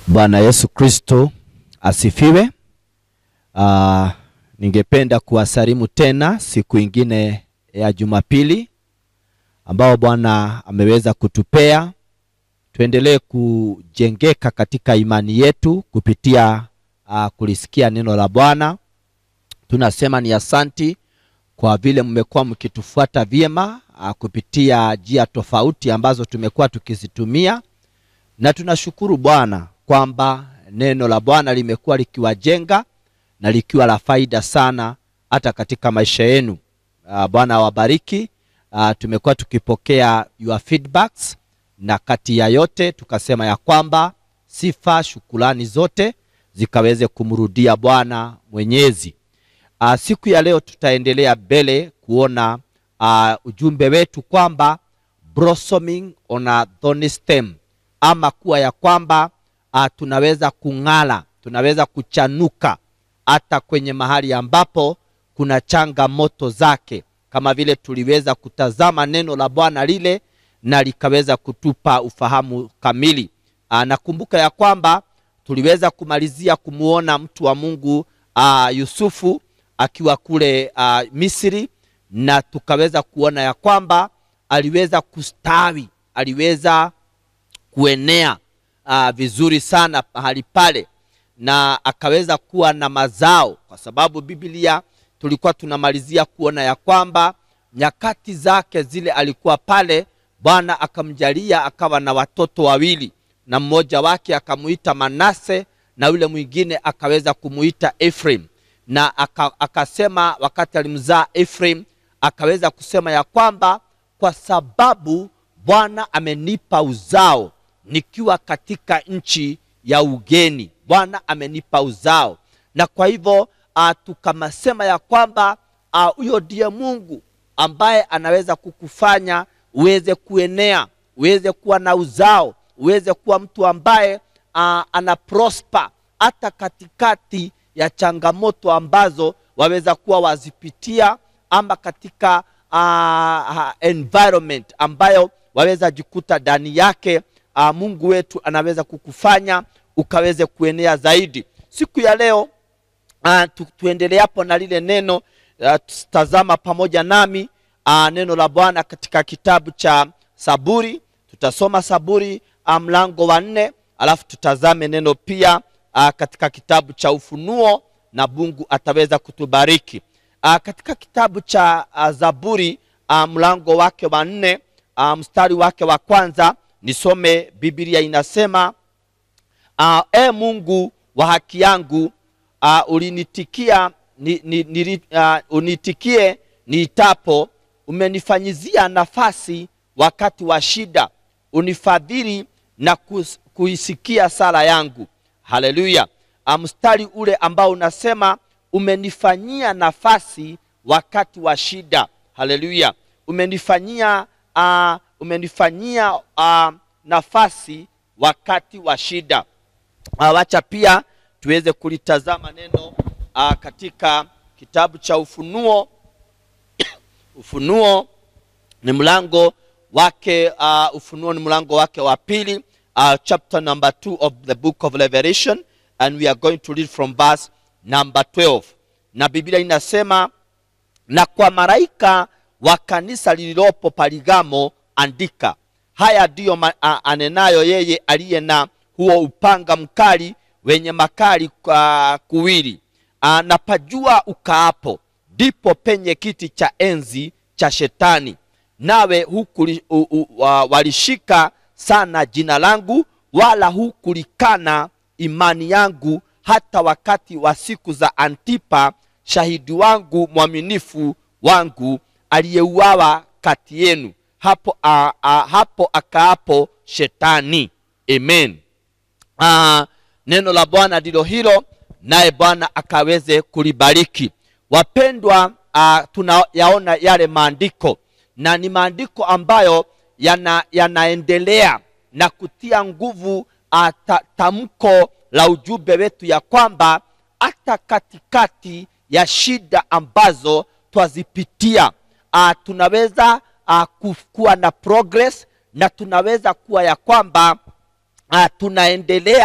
Bwana Yesu Kristo asifiwe. Uh, ningependa kuwasalimu tena siku ingine ya Jumapili ambao Bwana ameweza kutupea tuendelee kujengeka katika imani yetu kupitia uh, kulisikia neno la Bwana. Tunasema ni asanti kwa vile mmekuwa mkitufuata vyema uh, kupitia njia tofauti ambazo tumekuwa tukizitumia, na tunashukuru Bwana kwamba neno la Bwana limekuwa likiwajenga na likiwa la faida sana hata katika maisha yenu. Uh, Bwana awabariki. Uh, tumekuwa tukipokea your feedbacks na kati ya yote tukasema ya kwamba sifa, shukulani zote zikaweze kumrudia Bwana Mwenyezi. Uh, siku ya leo tutaendelea mbele kuona uh, ujumbe wetu kwamba blossoming on a thorny stem, ama kuwa ya kwamba uh, tunaweza kung'ala, tunaweza kuchanuka hata kwenye mahali ambapo kuna changamoto zake, kama vile tuliweza kutazama neno la Bwana lile na likaweza kutupa ufahamu kamili. Aa, nakumbuka ya kwamba tuliweza kumalizia kumuona mtu wa Mungu aa, Yusufu akiwa kule aa, Misri na tukaweza kuona ya kwamba aliweza kustawi, aliweza kuenea aa, vizuri sana mahali pale na akaweza kuwa na mazao, kwa sababu Biblia tulikuwa tunamalizia kuona ya kwamba nyakati zake zile alikuwa pale Bwana akamjalia akawa na watoto wawili, na mmoja wake akamuita Manase na yule mwingine akaweza kumuita Ephraim. Na akasema wakati alimzaa Ephraim, akaweza kusema ya kwamba kwa sababu Bwana amenipa uzao nikiwa katika nchi ya ugeni, Bwana amenipa uzao, na kwa hivyo uh, tukamasema ya kwamba huyo uh, ndiye Mungu ambaye anaweza kukufanya uweze kuenea, uweze kuwa na uzao, uweze kuwa mtu ambaye uh, ana prosper hata katikati ya changamoto ambazo waweza kuwa wazipitia, ama katika uh, environment ambayo waweza jikuta ndani yake. Uh, Mungu wetu anaweza kukufanya ukaweze kuenea zaidi. Siku ya leo uh, tu, tuendelee hapo na lile neno uh, tazama pamoja nami Uh, neno la Bwana katika kitabu cha Saburi. Tutasoma Saburi mlango wa nne, alafu tutazame neno pia uh, katika kitabu cha Ufunuo na Mungu ataweza kutubariki uh, katika kitabu cha uh, Zaburi uh, mlango wake wa nne uh, mstari wake wa kwanza nisome. Biblia inasema uh, e Mungu wa haki yangu uh, ulinitikia ni, ni, ni, uh, unitikie niitapo umenifanyizia nafasi wakati wa shida, unifadhili na kuisikia sala yangu. Haleluya! Mstari ule ambao unasema umenifanyia nafasi wakati wa shida. Haleluya! umenifanyia uh, umenifanyia uh, nafasi wakati wa shida. Uh, wacha pia tuweze kulitazama neno uh, katika kitabu cha Ufunuo Ufunuo ni mlango wake uh, Ufunuo ni mlango wake wa pili uh, chapter number 2 of the book of Revelation and we are going to read from verse number 12. Na Biblia inasema, na kwa malaika wa kanisa lililopo Paligamo andika, haya ndiyo uh, anenayo yeye aliye na huo upanga mkali wenye makali uh, kuwili uh, na pajua ukaapo ndipo penye kiti cha enzi cha Shetani, nawe hukuli, u, u, uh, walishika sana jina langu, wala hukulikana imani yangu, hata wakati wa siku za Antipa shahidi wangu mwaminifu wangu, aliyeuawa kati yenu, hapo, uh, uh, hapo akaapo Shetani. Amen. Uh, neno la Bwana ndilo hilo, naye Bwana akaweze kulibariki. Wapendwa, uh, tunayaona yale maandiko na ni maandiko ambayo yana, yanaendelea na kutia nguvu uh, ta, tamko la ujumbe wetu ya kwamba hata katikati ya shida ambazo twazipitia uh, tunaweza uh, kuwa na progress na tunaweza kuwa ya kwamba uh, tunaendelea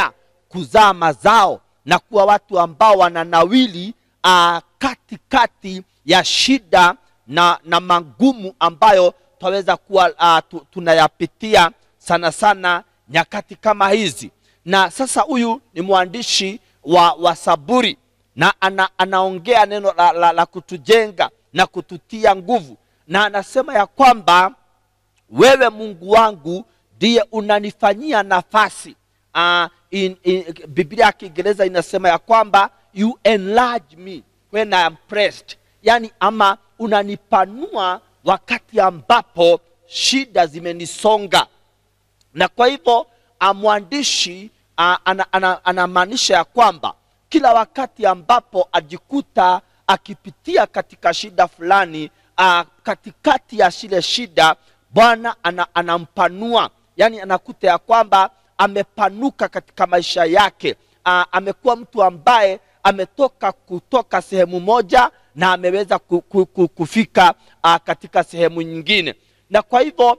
kuzaa mazao na kuwa watu ambao wananawili uh, katikati ya shida na, na magumu ambayo twaweza kuwa uh, tu, tunayapitia sana sana nyakati kama hizi na sasa huyu ni mwandishi wa, wa saburi na ana, anaongea neno la, la, la kutujenga na kututia nguvu na anasema ya kwamba wewe mungu wangu ndiye unanifanyia nafasi uh, in, in, biblia ya kiingereza inasema ya kwamba you enlarge me when I am pressed yaani ama unanipanua wakati ambapo shida zimenisonga na kwa hivyo mwandishi anamaanisha ana, ana, ana ya kwamba kila wakati ambapo ajikuta akipitia katika shida fulani a, katikati ya shile shida bwana ana, anampanua yaani anakuta ya kwamba amepanuka katika maisha yake a, amekuwa mtu ambaye ametoka kutoka sehemu moja na ameweza ku, ku, ku, kufika a, katika sehemu nyingine na kwa hivyo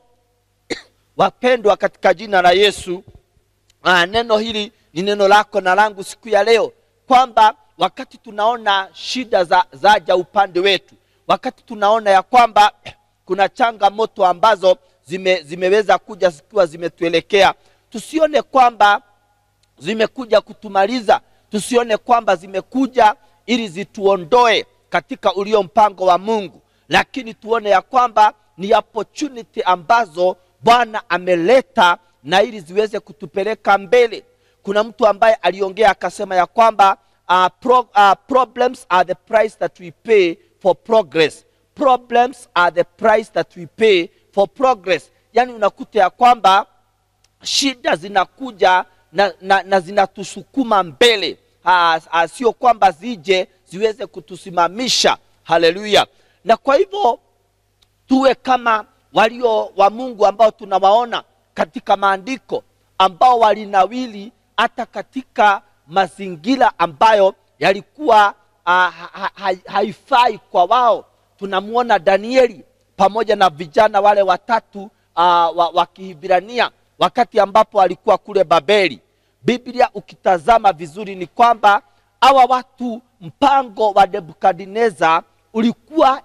wapendwa katika jina la yesu aa, neno hili ni neno lako na langu siku ya leo kwamba wakati tunaona shida za zaja upande wetu wakati tunaona ya kwamba kuna changamoto ambazo zime, zimeweza kuja zikiwa zimetuelekea tusione kwamba zimekuja kutumaliza tusione kwamba zimekuja ili zituondoe katika ulio mpango wa mungu lakini tuone ya kwamba ni opportunity ambazo bwana ameleta na ili ziweze kutupeleka mbele kuna mtu ambaye aliongea akasema ya kwamba uh, pro, uh, problems are the price that we pay for progress problems are the price that we pay for progress yaani unakuta ya kwamba shida zinakuja na, na, na zinatusukuma mbele sio kwamba zije ziweze kutusimamisha haleluya na kwa hivyo tuwe kama walio wa mungu ambao tunawaona katika maandiko ambao walinawili hata katika mazingira ambayo yalikuwa uh, ha, ha, haifai kwa wao tunamwona danieli pamoja na vijana wale watatu uh, wa, wa kihibrania wakati ambapo alikuwa kule babeli biblia ukitazama vizuri ni kwamba hawa watu mpango wa nebukadneza ulikuwa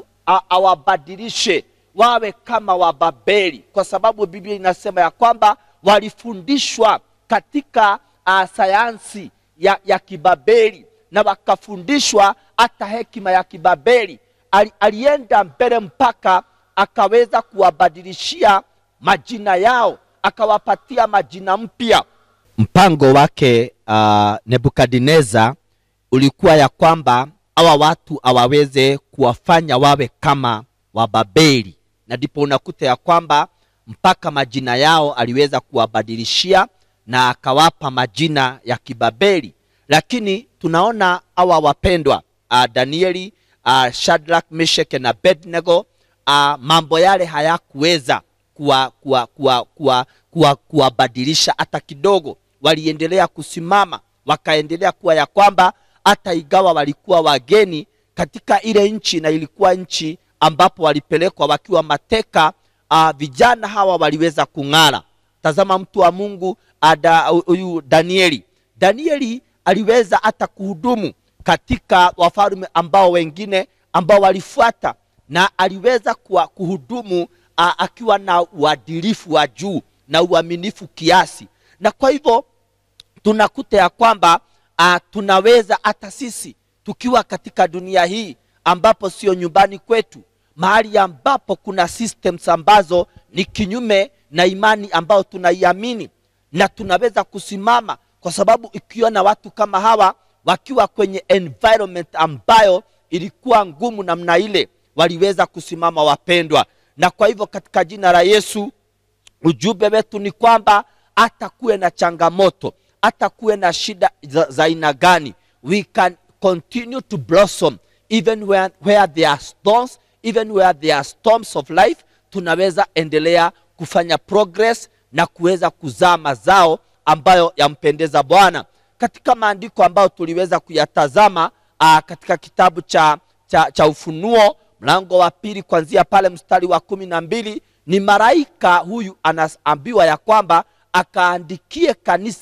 awabadilishe wawe kama wababeli kwa sababu biblia inasema ya kwamba walifundishwa katika uh, sayansi ya, ya kibabeli na wakafundishwa hata hekima ya kibabeli Ali, alienda mbele mpaka akaweza kuwabadilishia majina yao akawapatia majina mpya mpango wake uh, nebukadneza ulikuwa ya kwamba hawa watu awaweze kuwafanya wawe kama wababeli na ndipo unakuta ya kwamba mpaka majina yao aliweza kuwabadilishia na akawapa majina ya kibabeli lakini tunaona hawa wapendwa uh, danieli uh, shadrak meshek na bednego uh, mambo yale hayakuweza kuwabadilisha kuwa, kuwa, kuwa, kuwa, kuwa hata kidogo waliendelea kusimama wakaendelea kuwa ya kwamba hata igawa walikuwa wageni katika ile nchi na ilikuwa nchi ambapo walipelekwa wakiwa mateka uh, vijana hawa waliweza kung'ara tazama mtu wa mungu huyu danieli danieli aliweza hata kuhudumu katika wafalme ambao wengine ambao walifuata na aliweza kuwa, kuhudumu uh, akiwa na uadilifu wa juu na uaminifu kiasi na kwa hivyo tunakuta ya kwamba uh, tunaweza hata sisi tukiwa katika dunia hii ambapo sio nyumbani kwetu mahali ambapo kuna systems ambazo ni kinyume na imani ambayo tunaiamini na tunaweza kusimama kwa sababu ikiona watu kama hawa wakiwa kwenye environment ambayo ilikuwa ngumu namna ile waliweza kusimama wapendwa na kwa hivyo katika jina la yesu ujumbe wetu ni kwamba hata kuwe na changamoto hata kuwe na shida za aina gani we can continue to blossom even where, where there are storms even where there are storms of life tunaweza endelea kufanya progress na kuweza kuzaa mazao ambayo yampendeza bwana katika maandiko ambayo tuliweza kuyatazama aa, katika kitabu cha, cha, cha ufunuo mlango wa pili kuanzia pale mstari wa kumi na mbili ni malaika huyu anaambiwa ya kwamba akaandikie kanisa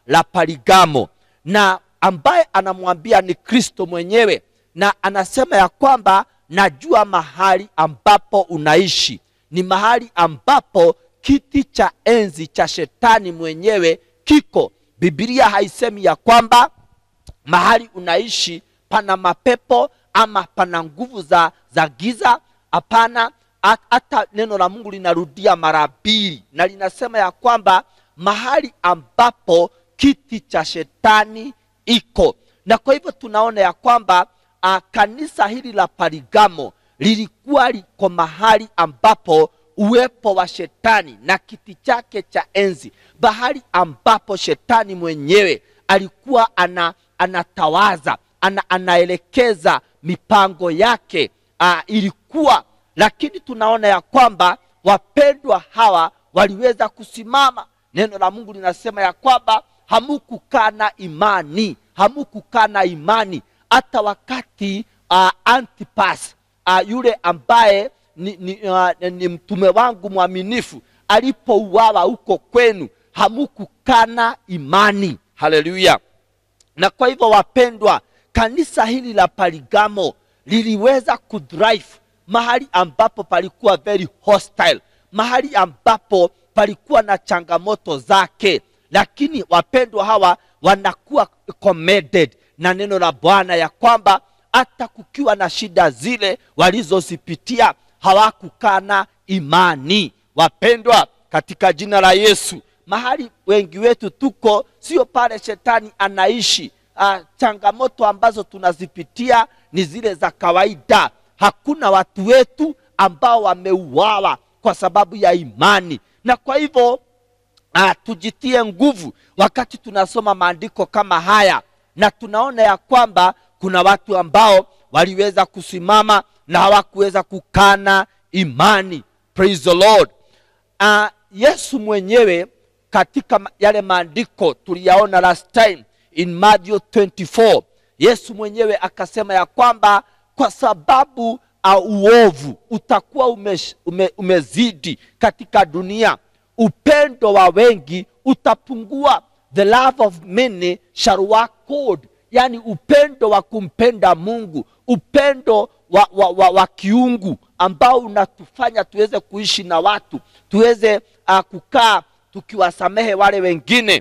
la Parigamo, na ambaye anamwambia ni Kristo mwenyewe, na anasema ya kwamba najua mahali ambapo unaishi, ni mahali ambapo kiti cha enzi cha shetani mwenyewe kiko. Biblia haisemi ya kwamba mahali unaishi pana mapepo ama pana nguvu za, za giza. Hapana, hata neno la Mungu linarudia mara mbili na linasema ya kwamba mahali ambapo kiti cha shetani iko, na kwa hivyo tunaona ya kwamba a, kanisa hili la Parigamo lilikuwa liko mahali ambapo uwepo wa shetani na kiti chake cha enzi, bahali ambapo shetani mwenyewe alikuwa ana, anatawaza ana, anaelekeza mipango yake uh, ilikuwa lakini tunaona ya kwamba wapendwa hawa waliweza kusimama. Neno la Mungu linasema ya kwamba hamukukaa na imani, hamukukaa na imani hata wakati uh, Antipas uh, yule ambaye ni, ni, uh, ni mtume wangu mwaminifu alipouawa huko kwenu, hamukukana imani. Haleluya! Na kwa hivyo wapendwa, kanisa hili la Parigamo liliweza kudrive mahali ambapo palikuwa very hostile, mahali ambapo palikuwa na changamoto zake, lakini wapendwa hawa wanakuwa commended na neno la Bwana ya kwamba hata kukiwa na shida zile walizozipitia hawakukana imani. Wapendwa, katika jina la Yesu, mahali wengi wetu tuko sio pale shetani anaishi. Uh, changamoto ambazo tunazipitia ni zile za kawaida. Hakuna watu wetu ambao wameuawa kwa sababu ya imani, na kwa hivyo uh, tujitie nguvu wakati tunasoma maandiko kama haya, na tunaona ya kwamba kuna watu ambao waliweza kusimama na hawakuweza kukana imani. Praise the Lord. Uh, Yesu mwenyewe katika yale maandiko tuliyaona last time in Matthew 24, Yesu mwenyewe akasema ya kwamba kwa sababu uh, uovu utakuwa ume, ume, umezidi katika dunia, upendo wa wengi utapungua. The love of many shall wax cold, yani upendo wa kumpenda Mungu, upendo wa, wa, wa, wa kiungu ambao unatufanya tuweze kuishi na watu, tuweze uh, kukaa tukiwasamehe wale wengine.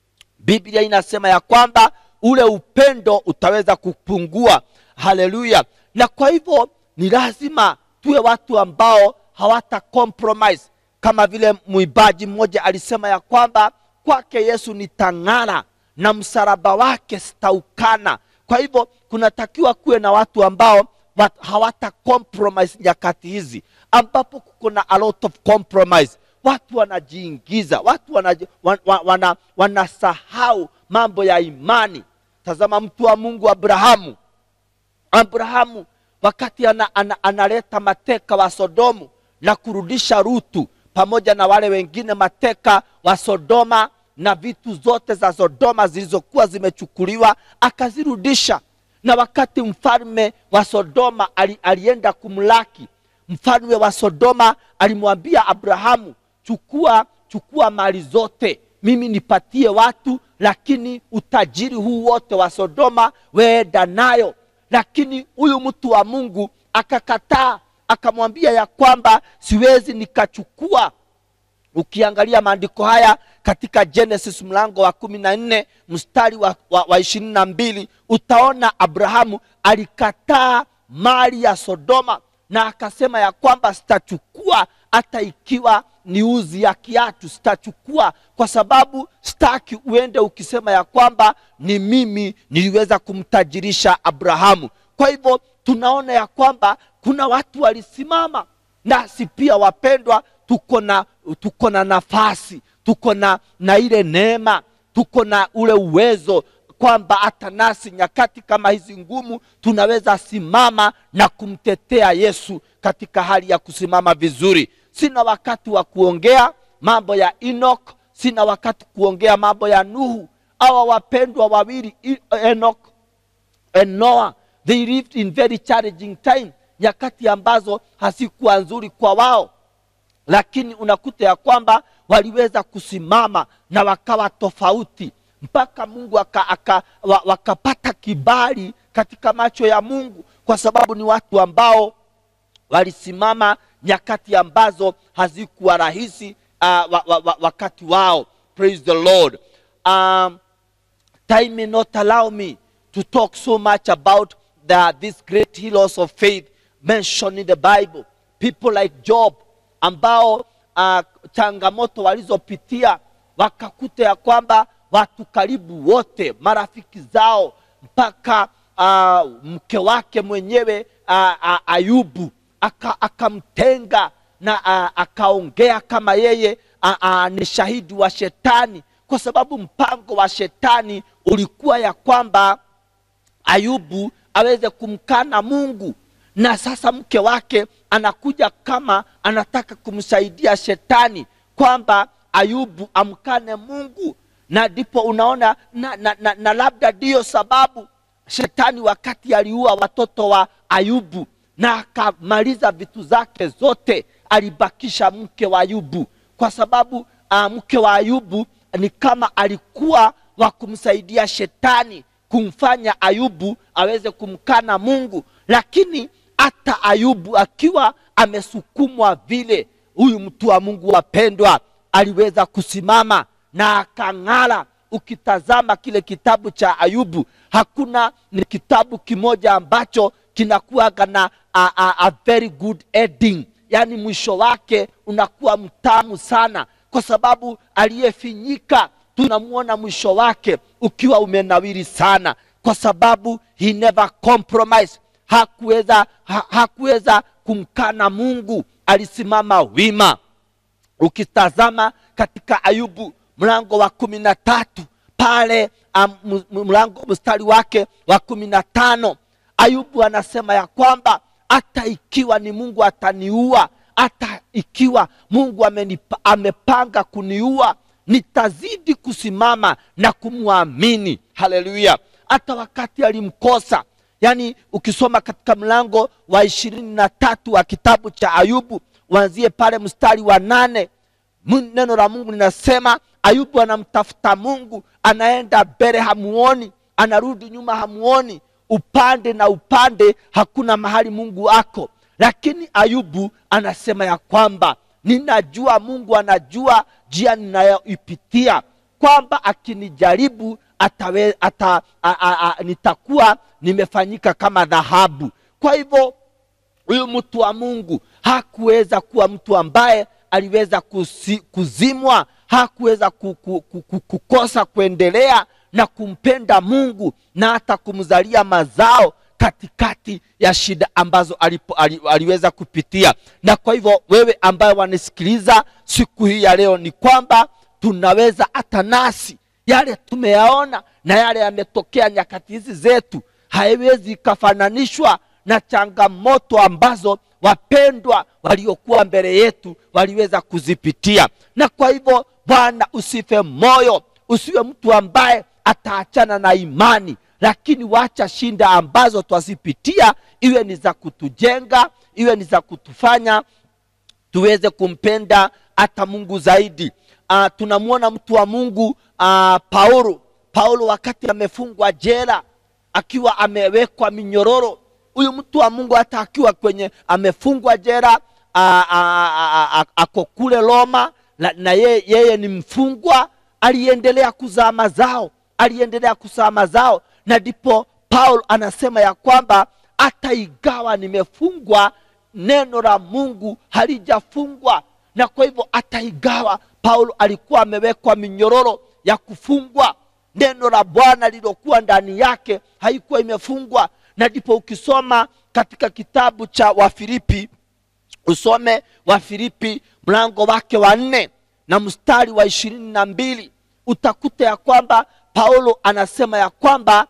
Biblia inasema ya kwamba ule upendo utaweza kupungua. Haleluya! Na kwa hivyo ni lazima tuwe watu ambao hawata compromise, kama vile mwimbaji mmoja alisema ya kwamba kwake Yesu nitang'ara na msalaba wake sitaukana. Kwa hivyo kunatakiwa kuwe na watu ambao hawata compromise nyakati hizi ambapo kuko na a lot of compromise watu wanajiingiza, watu wanasahau wana, wana, wana mambo ya imani. Tazama mtu wa Mungu Abrahamu. Abrahamu wakati ana, ana, analeta mateka wa Sodomu na kurudisha Rutu pamoja na wale wengine mateka wa Sodoma na vitu zote za Sodoma zilizokuwa zimechukuliwa akazirudisha, na wakati mfalme wa Sodoma ali, alienda kumlaki mfalme wa Sodoma alimwambia Abrahamu, chukua chukua mali zote, mimi nipatie watu, lakini utajiri huu wote wa Sodoma weenda nayo. Lakini huyu mtu wa Mungu akakataa, akamwambia ya kwamba siwezi nikachukua. Ukiangalia maandiko haya katika Genesis mlango wa kumi na nne mstari wa, wa, wa ishirini na mbili utaona Abrahamu alikataa mali ya Sodoma na akasema ya kwamba sitachukua hata ikiwa ni uzi ya kiatu, sitachukua kwa sababu sitaki uende ukisema ya kwamba ni mimi niliweza kumtajirisha Abrahamu. Kwa hivyo tunaona ya kwamba kuna watu walisimama, nasi pia wapendwa, tuko na tuko na nafasi, tuko na na ile neema, tuko na ule uwezo kwamba hata nasi nyakati kama hizi ngumu tunaweza simama na kumtetea Yesu katika hali ya kusimama vizuri. Sina wakati wa kuongea mambo ya Enoch, sina wakati kuongea mambo ya Nuhu. Hawa wapendwa wawili Enoch and Noah, they lived in very challenging time, nyakati ambazo hazikuwa nzuri kwa wao, lakini unakuta ya kwamba waliweza kusimama na wakawa tofauti mpaka mungu aka, aka, wa, wakapata kibali katika macho ya mungu kwa sababu ni watu ambao walisimama nyakati ambazo hazikuwa rahisi uh, wa, wa, wa, wakati wao praise the lord um, time may not allow me to talk so much about the, these great heroes of faith mentioned in the bible people like job ambao uh, changamoto walizopitia wakakuta ya kwamba watu karibu wote marafiki zao mpaka uh, mke wake mwenyewe uh, uh, ayubu akamtenga aka na uh, akaongea kama yeye uh, uh, ni shahidi wa shetani kwa sababu mpango wa shetani ulikuwa ya kwamba ayubu aweze kumkana mungu na sasa mke wake anakuja kama anataka kumsaidia shetani kwamba ayubu amkane mungu na ndipo unaona na, na, na, na labda ndiyo sababu shetani wakati aliua watoto wa ayubu na akamaliza vitu zake zote alibakisha mke wa ayubu kwa sababu uh, mke wa ayubu ni kama alikuwa wa kumsaidia shetani kumfanya ayubu aweze kumkana mungu lakini hata ayubu akiwa amesukumwa vile huyu mtu wa mungu wapendwa aliweza kusimama na akang'ara ukitazama kile kitabu cha ayubu hakuna ni kitabu kimoja ambacho kinakuwaga na a, a, a very good ending yaani mwisho wake unakuwa mtamu sana kwa sababu aliyefinyika tunamwona mwisho wake ukiwa umenawiri sana kwa sababu he never compromise hakuweza ha, hakuweza kumkana mungu alisimama wima ukitazama katika ayubu mlango wa kumi na tatu pale um, mlango mstari wake wa kumi na tano ayubu anasema ya kwamba hata ikiwa ni mungu ataniua hata ikiwa mungu amenipa, amepanga kuniua nitazidi kusimama na kumwamini haleluya hata wakati alimkosa yaani ukisoma katika mlango wa ishirini na tatu wa kitabu cha ayubu wanzie pale mstari wa nane neno la mungu linasema ayubu anamtafuta mungu anaenda mbele hamuoni anarudi nyuma hamuoni upande na upande hakuna mahali mungu ako lakini ayubu anasema ya kwamba ninajua mungu anajua njia ninayoipitia kwamba akinijaribu atawe, ata, a, a, a, nitakuwa nimefanyika kama dhahabu kwa hivyo huyu mtu wa mungu hakuweza kuwa mtu ambaye aliweza kusi, kuzimwa hakuweza kukosa kuendelea na kumpenda mungu na hata kumzalia mazao katikati ya shida ambazo alipo, ali, aliweza kupitia na kwa hivyo wewe ambaye wanisikiliza siku hii ya leo ni kwamba tunaweza hata nasi yale tumeyaona na yale yametokea nyakati hizi zetu haiwezi ikafananishwa na changamoto ambazo wapendwa waliokuwa mbele yetu waliweza kuzipitia na kwa hivyo bwana usife moyo usiwe mtu ambaye ataachana na imani lakini wacha shinda ambazo twazipitia iwe ni za kutujenga iwe ni za kutufanya tuweze kumpenda hata mungu zaidi uh, tunamwona mtu wa mungu uh, paulo paulo wakati amefungwa jela akiwa amewekwa minyororo huyu mtu wa mungu hata akiwa kwenye amefungwa jera ako kule roma na, na yeye, yeye ni mfungwa aliendelea kuzaa mazao aliendelea kuzaa mazao na ndipo paulo anasema ya kwamba hata igawa nimefungwa neno la mungu halijafungwa na kwa hivyo hata igawa paulo alikuwa amewekwa minyororo ya kufungwa neno la bwana lilokuwa ndani yake haikuwa imefungwa na ndipo ukisoma katika kitabu cha wafilipi usome wafilipi mlango wake wa nne na mstari wa ishirini na mbili utakuta ya kwamba paulo anasema ya kwamba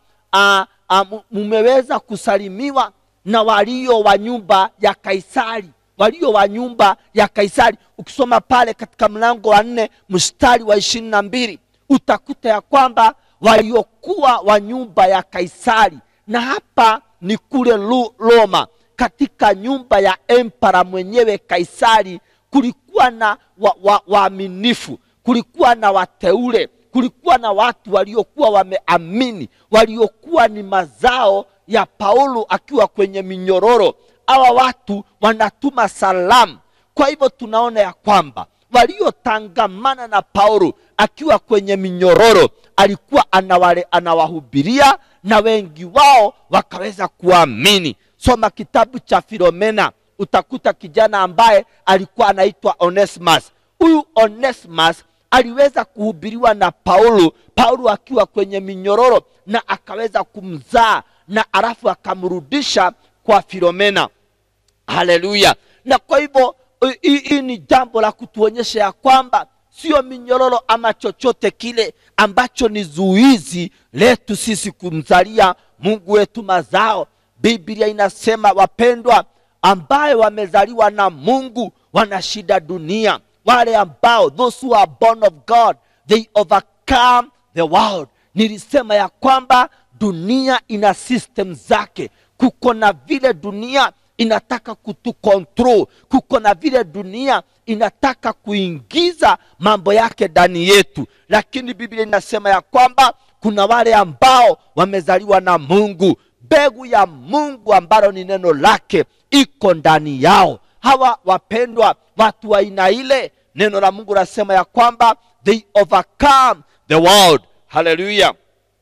mumeweza kusalimiwa na walio wa nyumba ya kaisari walio wa nyumba ya kaisari ukisoma pale katika mlango wa nne mstari wa ishirini na mbili utakuta ya kwamba waliokuwa wa nyumba ya kaisari na hapa ni kule roma katika nyumba ya empara mwenyewe kaisari kulikuwa na waaminifu wa, wa kulikuwa na wateule kulikuwa na watu waliokuwa wameamini waliokuwa ni mazao ya paulo akiwa kwenye minyororo hawa watu wanatuma salamu kwa hivyo tunaona ya kwamba waliotangamana na paulo akiwa kwenye minyororo alikuwa anawale, anawahubiria na wengi wao wakaweza kuamini soma kitabu cha filomena utakuta kijana ambaye alikuwa anaitwa onesimus huyu onesimus aliweza kuhubiriwa na paulo paulo akiwa kwenye minyororo na akaweza kumzaa na alafu akamrudisha kwa filomena haleluya na kwa hivyo hii hii ni jambo la kutuonyesha ya kwamba sio minyororo ama chochote kile ambacho ni zuizi letu sisi kumzalia mungu wetu mazao biblia inasema wapendwa ambaye wamezaliwa na mungu wanashinda dunia wale ambao those who are born of god they overcome the world nilisema ya kwamba dunia ina system zake kuko na vile dunia inataka kutukontrol kuko na vile dunia inataka kuingiza mambo yake ndani yetu lakini biblia inasema ya kwamba kuna wale ambao wamezaliwa na mungu mbegu ya mungu ambalo ni neno lake iko ndani yao hawa wapendwa watu wa aina ile neno la mungu nasema ya kwamba they overcome the world haleluya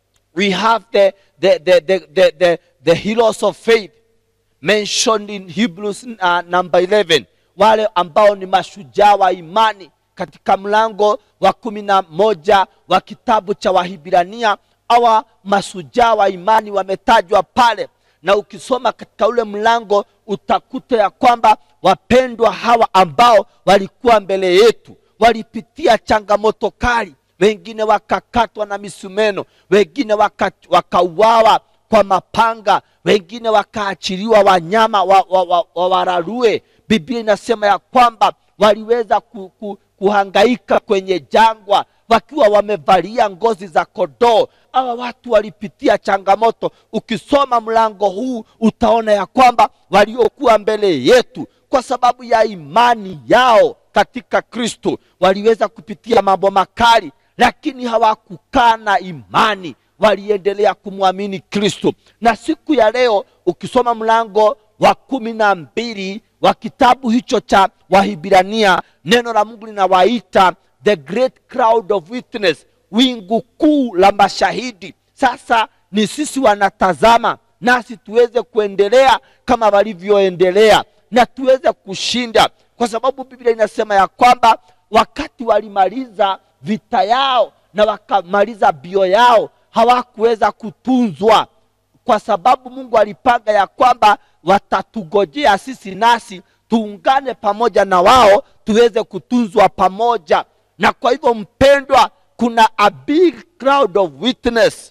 we have the, the, the, the, the, the, the heroes of faith mentioned in hebrews uh, number 11 wale ambao ni mashujaa wa imani katika mlango wa kumi na moja wa kitabu cha wahibrania awa mashujaa wa imani wametajwa pale na ukisoma katika ule mlango utakuta ya kwamba wapendwa hawa ambao walikuwa mbele yetu walipitia changamoto kali wengine wakakatwa na misumeno wengine waka- wakauawa kwa mapanga wengine wakaachiliwa wanyama wawararue wa, wa, wa wararue. biblia inasema ya kwamba waliweza ku, ku, kuhangaika kwenye jangwa wakiwa wamevalia ngozi za kodoo hawa watu walipitia changamoto ukisoma mlango huu utaona ya kwamba waliokuwa mbele yetu kwa sababu ya imani yao katika kristo waliweza kupitia mambo makali lakini hawakukaa na imani waliendelea kumwamini kristo na siku ya leo ukisoma mlango wa kumi na mbili wa kitabu hicho cha wahibrania neno la mungu linawaita the great crowd of witness wingu kuu la mashahidi sasa ni sisi wanatazama nasi tuweze kuendelea kama walivyoendelea na tuweze kushinda kwa sababu biblia inasema ya kwamba wakati walimaliza vita yao na wakamaliza bio yao hawakuweza kutunzwa kwa sababu mungu alipanga ya kwamba watatugojea sisi nasi tuungane pamoja na wao tuweze kutunzwa pamoja na kwa hivyo mpendwa kuna a big crowd of witness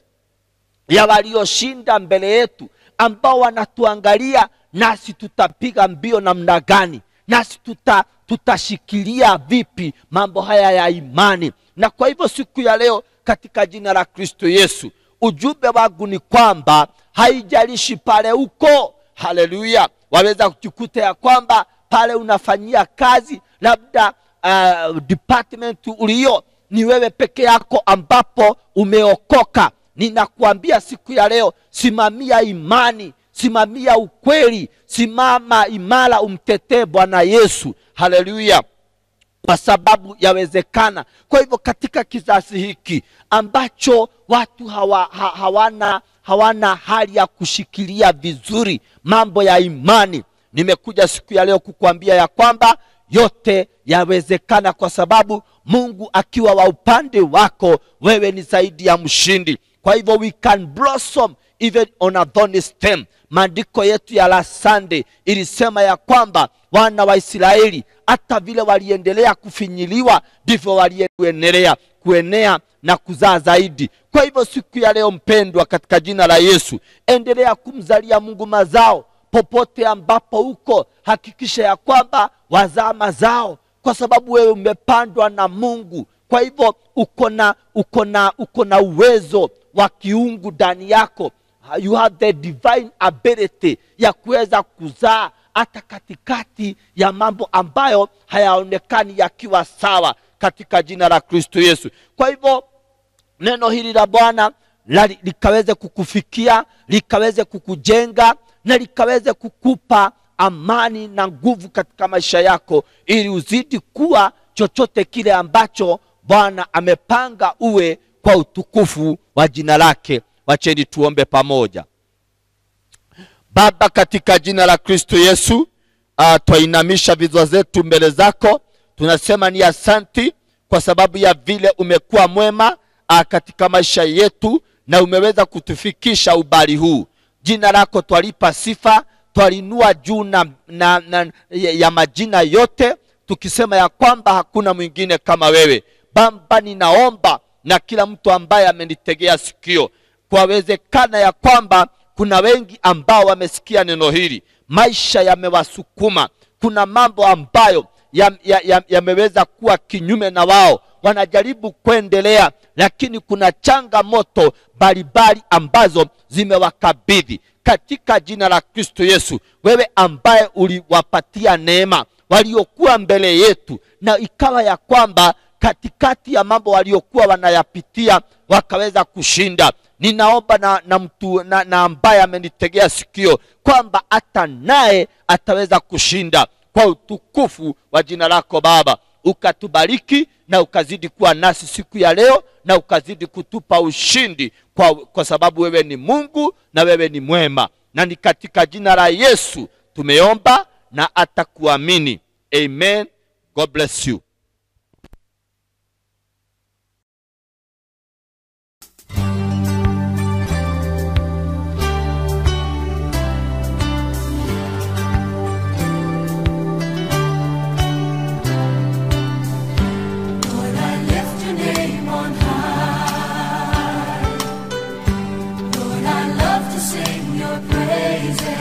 ya walioshinda mbele yetu ambao wanatuangalia nasi tutapiga mbio namna gani nasi tuta, tutashikilia vipi mambo haya ya imani na kwa hivyo siku ya leo katika jina la kristo yesu ujumbe wangu ni kwamba haijalishi pale uko haleluya waweza kujikuta ya kwamba pale unafanyia kazi labda uh, department ulio ni wewe peke yako ambapo umeokoka ninakuambia siku ya leo simamia imani simamia ukweli simama imara umtetee bwana yesu haleluya kwa sababu yawezekana kwa hivyo katika kizazi hiki ambacho watu hawa, ha, hawana hawana hali ya kushikilia vizuri mambo ya imani nimekuja siku ya leo kukuambia ya kwamba yote yawezekana kwa sababu mungu akiwa wa upande wako wewe ni zaidi ya mshindi kwa hivyo we can blossom even on a thorny stem maandiko yetu ya la sunday ilisema ya kwamba wana wa israeli hata vile waliendelea kufinyiliwa ndivyo waliendelea kuenea na kuzaa zaidi kwa hivyo siku ya leo mpendwa katika jina la yesu endelea kumzalia mungu mazao popote ambapo uko hakikisha ya kwamba wazaa mazao kwa sababu wewe umepandwa na mungu kwa hivyo uko na uko na uko na uwezo wa kiungu ndani yako you have the divine ability ya kuweza kuzaa hata katikati ya mambo ambayo hayaonekani yakiwa sawa katika jina la kristo yesu kwa hivyo neno hili la bwana la- likaweze kukufikia likaweze kukujenga na likaweze kukupa amani na nguvu katika maisha yako ili uzidi kuwa chochote kile ambacho bwana amepanga uwe kwa utukufu wa jina lake wacheni tuombe pamoja baba katika jina la kristo yesu uh, twainamisha vichwa zetu mbele zako tunasema ni asanti kwa sababu ya vile umekuwa mwema uh, katika maisha yetu na umeweza kutufikisha ubali huu jina lako twalipa sifa twalinua juu na, na, na, ya ya majina yote tukisema ya kwamba hakuna mwingine kama wewe baba ninaomba na kila mtu ambaye amenitegea sikio kwawezekana ya kwamba kuna wengi ambao wamesikia neno hili maisha yamewasukuma kuna mambo ambayo yameweza ya, ya, yameweza kuwa kinyume na wao wanajaribu kuendelea lakini kuna changamoto mbalimbali ambazo zimewakabidhi katika jina la kristo yesu wewe ambaye uliwapatia neema waliokuwa mbele yetu na ikawa ya kwamba katikati ya mambo waliokuwa wanayapitia wakaweza kushinda ninaomba na, na mtu na, na ambaye amenitegea sikio kwamba hata naye ataweza kushinda kwa utukufu wa jina lako baba ukatubariki na ukazidi kuwa nasi siku ya leo na ukazidi kutupa ushindi kwa, kwa sababu wewe ni mungu na wewe ni mwema na ni katika jina la yesu tumeomba na hata kuamini amen god bless you Lord, I lift your name on high. Lord, I love to sing your praises.